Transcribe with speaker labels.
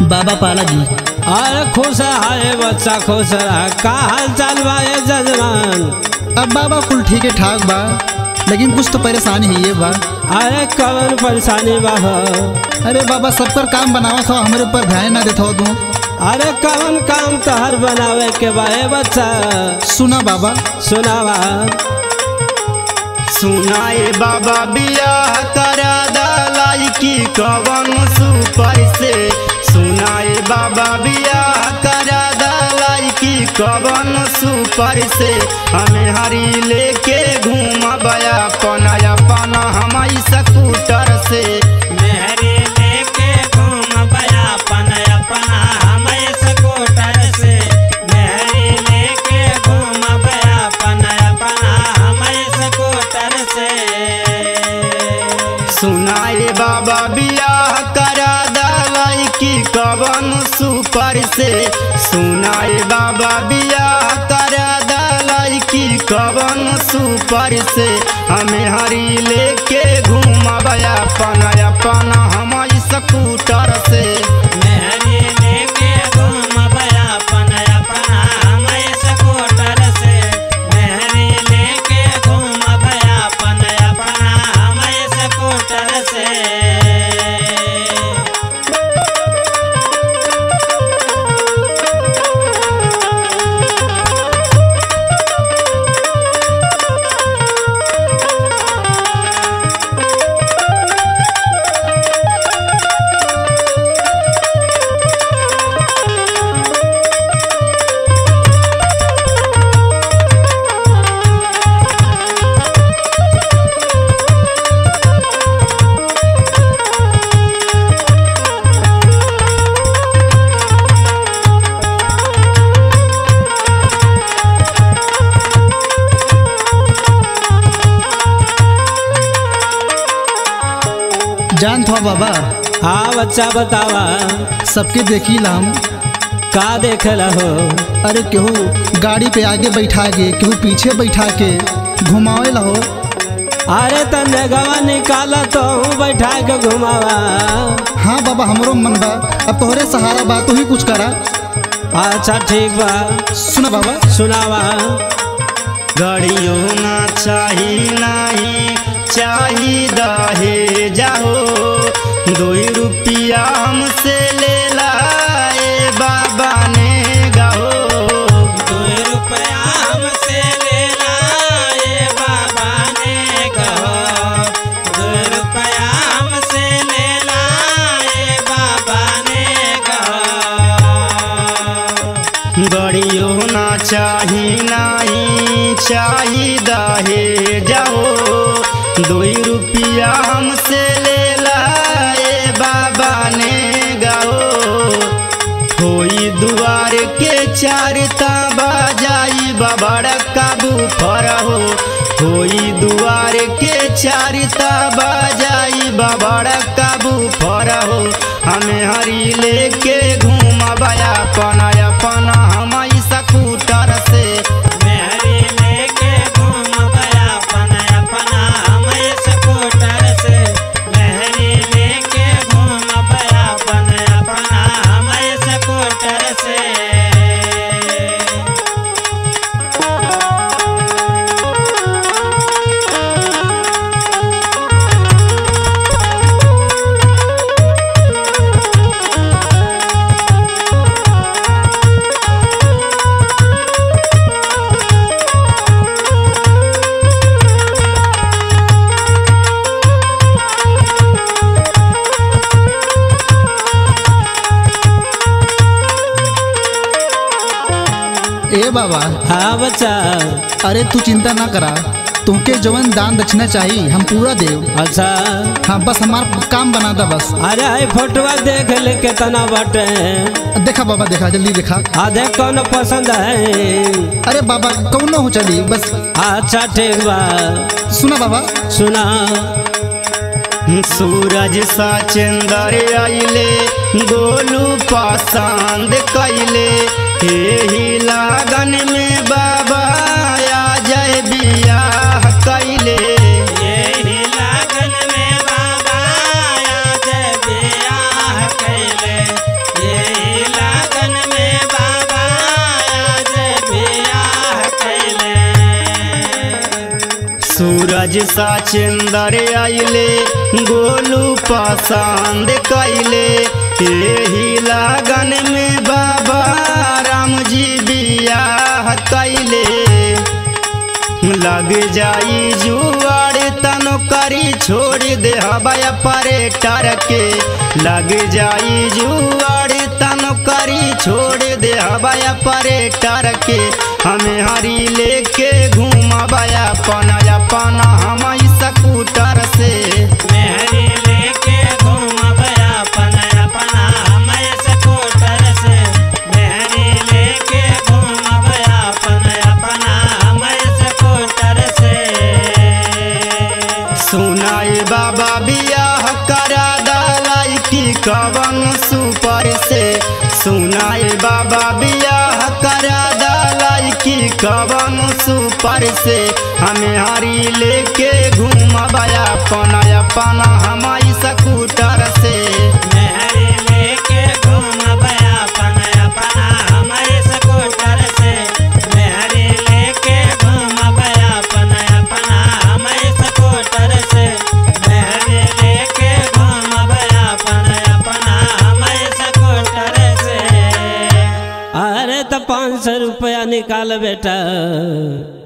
Speaker 1: बाबा पाला जी
Speaker 2: अरे खुश है बच्चा खुश रहा का हाल चाल बा ये जजमान
Speaker 1: अब बाबा कुल ठीक है ठाक बा लेकिन कुछ तो परेशानी है ये बा
Speaker 2: अरे कवन परेशानी बा हो
Speaker 1: अरे बाबा सबकर काम बनावा था हमारे ऊपर ध्यान ना देता हो तू
Speaker 2: अरे कवन काम तहर बनावे के बा ए बच्चा
Speaker 1: सुना बाबा
Speaker 2: सुनावा
Speaker 3: सुनाए बाबा बियाह करा दलाई की कवन सुपर से सुनाए बाबा बियाह करा दलाई की कवन सुपर से हमें हरी लेके घूमबया पनाया पना हम स्कूटर से
Speaker 4: मेहरी लेके घूम बया अपन अपना हम स्कूटर से मेहरी लेके घूम बया अपन अपना हम स्कूटर से
Speaker 3: सुनाए बाबा बियाह करा दलाई की कवन सुपर से सुनाए बाबा बियाह करा दलाई की कवन सुपर से हमें हरी लेके घूमबया पना अपना हम स्कूटर से
Speaker 4: मेहरी लेके घूम बया अपन अपना हम स्कूटर से मेहरी लेके घूम बया अपन अपना हम स्कूटर से
Speaker 1: जान था बाबा
Speaker 2: हाँ बच्चा बतावा
Speaker 1: सबके देखी ला हम
Speaker 2: का देखेला हो
Speaker 1: अरे केहू गाड़ी पे आगे बैठा के केहू पीछे बैठा के घुमावे ला हो
Speaker 2: अरे तन्ने गवा निकाला तो हूँ बैठा के घुमावा
Speaker 1: हाँ बाबा हमरो मन बा अब तोहरे सहारा बा तू ही कुछ करा
Speaker 2: अच्छा ठीक बा
Speaker 1: सुना बाबा
Speaker 2: सुनावा
Speaker 3: गड़ियों ना चाही नहीं चाही दहे जाओ दो रुपया हमसे ले लाए बाबा ने गाओ
Speaker 4: दो रुपया हमसे ले लाए बाबा ने कहो दो रुपया हमसे ले लाए बाबा ने कहो
Speaker 3: गड़ियों ना चाही नहीं चाही दहे जाओ दो रुपया हमसे ले लाए बाबा ने गाओ होई दुआर के चारता बाजाई बाबड़ काबू फरहो होई दुआर के चारता बाजाई बाबड़ काबू फरहो हमें हरी लेके घूमबया पना अपना हम स्कूटर से
Speaker 4: मेहरी लेके घूम गया अपन अपना हम स्कूटर से मेहरी लेके घूम गया अपन अपना हम स्कूटर से
Speaker 1: ए बाबा
Speaker 2: हाँ बच्चा
Speaker 1: अरे तू चिंता ना करा तुमके जवन दान दक्षिणा चाहिए हम पूरा देव
Speaker 2: अच्छा
Speaker 1: हाँ बस हमार काम बना दा बस
Speaker 2: अरे आई फोटोवा देख ले कितना बटे
Speaker 1: देखा बाबा देखा जल्दी देखा
Speaker 2: आ देख कौन पसंद है
Speaker 1: अरे बाबा कौनो हो चली बस
Speaker 2: अच्छा ठीक बा
Speaker 3: सुना बाबा
Speaker 2: सुना
Speaker 3: सूरज सा चंदर आइले गोलू पसंद कैले एही लागन में बाबा आ जाए बियाह कैले
Speaker 4: यही लागन में बाबा आज बियाह कैले
Speaker 3: राजसा चंदर आइले गोलू पसंद कैले यही लगन में बाबा राम जी बियाह कैले लग जाई जुआड़ तनो करी छोड़ दे हवाया परे टर के लग जाई जुआड़ तनो करी छोड़ दे हवाया परे टर के हमें हरी लेके घूमबाया पना अपना हम स्कूटर से
Speaker 4: मेहरी लेके घूमब अपन अपना हमें स्कूटर से मेहरी लेके घूमब अपन अपना हमें स्कूटर से
Speaker 3: सुनाई बाबा बियाह करा दलाई की कवन सुपर से सुनाई बाबा बियाह करा दलाई की कवन सुपर से हमें हरी लेके घूमबाया अपन अपन हमारी स्कूटर से
Speaker 4: मेहरी लेके घूमब अपन अपना हमें स्कूटर से मेहरी लेके घूमब अपन अपना हमें स्कूटर से मेहरी लेके घूमब अपन अपना हमें स्कूटर से
Speaker 2: अरे तो पाँच सौ रुपया निकाल बेटा